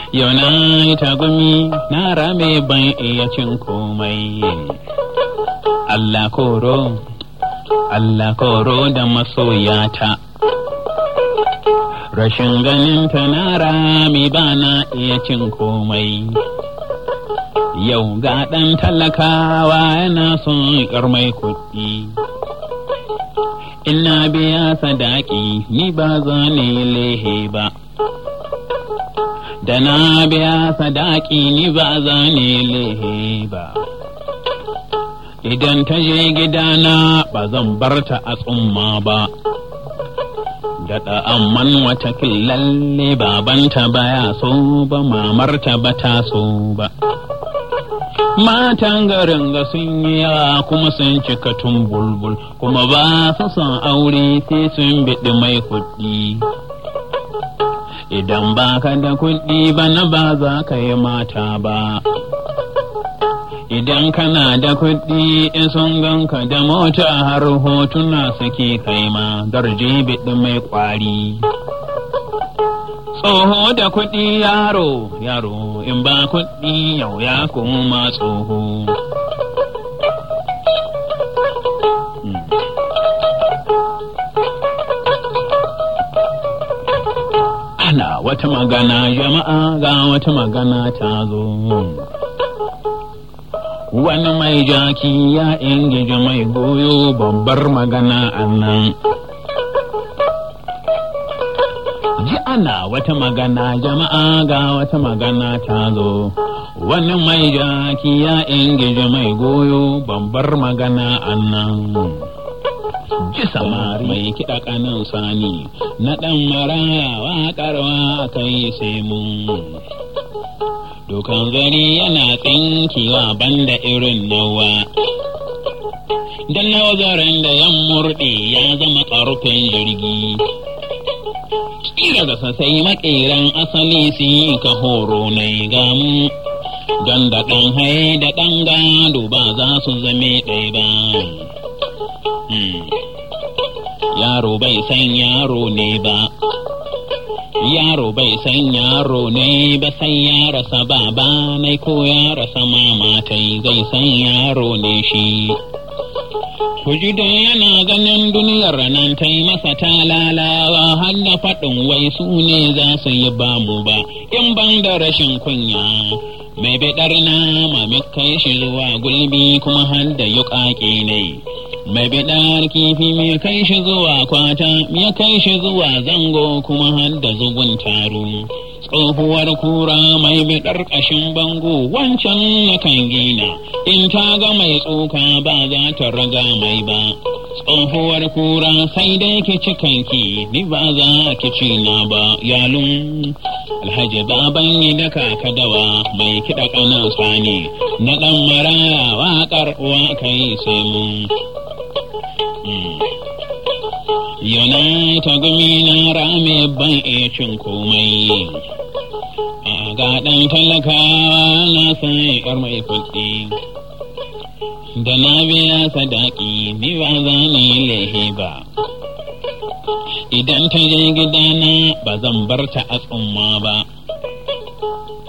Yau na yi tagumi na rame ban iya cin komai. Allah koro, Allah koro da masoyata. Rashin ganin ta na rami ba na iya cin komai. Yau ga ɗan talakawa yana son ƴar mai kuɗi. Ina biya sadaki ni ba za ni lehe ba. Da na biya sadaki ni ba za ni lehe ba. Idan ta je gidana ba zan bar ta a tsumma ba. Daɗa amman wata lalle babanta baya so ba mamarta ba ta so ba. Matan garin ga sun yi yawa kuma sun cika tun bulbul kuma ba su son aure sai sun biɗi mai kuɗi. Idan ba ka da kuɗi bana ba za ka yi mata ba. Idan kana da kuɗi in sun ganka da mota har hotuna suke kai ma darje biɗi mai ƙwari. Tsoho da kuɗi yaro, yaro in ba kuɗi yau ya koma tsoho. Ana wata magana jama'a ga wata magana ta zo. Wani mai jaki ya ingiji mai goyo babbar magana a nan. ji ana wata magana jama'a ga wata magana ta zo wani mai jaki ya ingiji mai goyo babbar magana annan ji samari mai kiɗa kanan sani na ɗan maraya waƙarwa kai sai mun dukan gari yana tsinkewa banda irin nawa dan nazarin da yan murɗe ya zama ƙarfin jirgi kira da sasai makeran asali su yi ka horo na gamu don da ɗan haye da ɗan gado ba za su zame ɗaya ba yaro bai san yaro ne ba yaro bai san yaro ne ba sai ya rasa baba nai ko ya rasa mamatai zai san yaro ne shi Kujido yana ganin duniyar nan ta yi masa talalawa har da faɗin wai su ne za su yi bamu ba, in ban da rashin kunya. Mai biɗar nama mai kai shi zuwa gulbi kuma har da yuƙaƙe ne. Mai biɗar kifi mai kai shi zuwa kwata, ya kai shi zuwa zango kuma har da zugun taro. tsohuwar kura mai biɗar ƙashin bango wancan na kan gina in ta ga mai tsoka ba za ta raga mai ba tsohuwar kura sai dai ki ci kanki ni ba za ki ci na ba yalun alhaji baban yi da dawa mai kiɗa ƙanan sani na ɗan maraya waƙar uwa kai sai mun yana ta gumi na rame ban iya cin komai a ga ɗan talakawa na san yar mai kuɗi da na biya sadaki ni ba za ni lehe ba idan ta je gidana ba zan bar ta a tsumma ba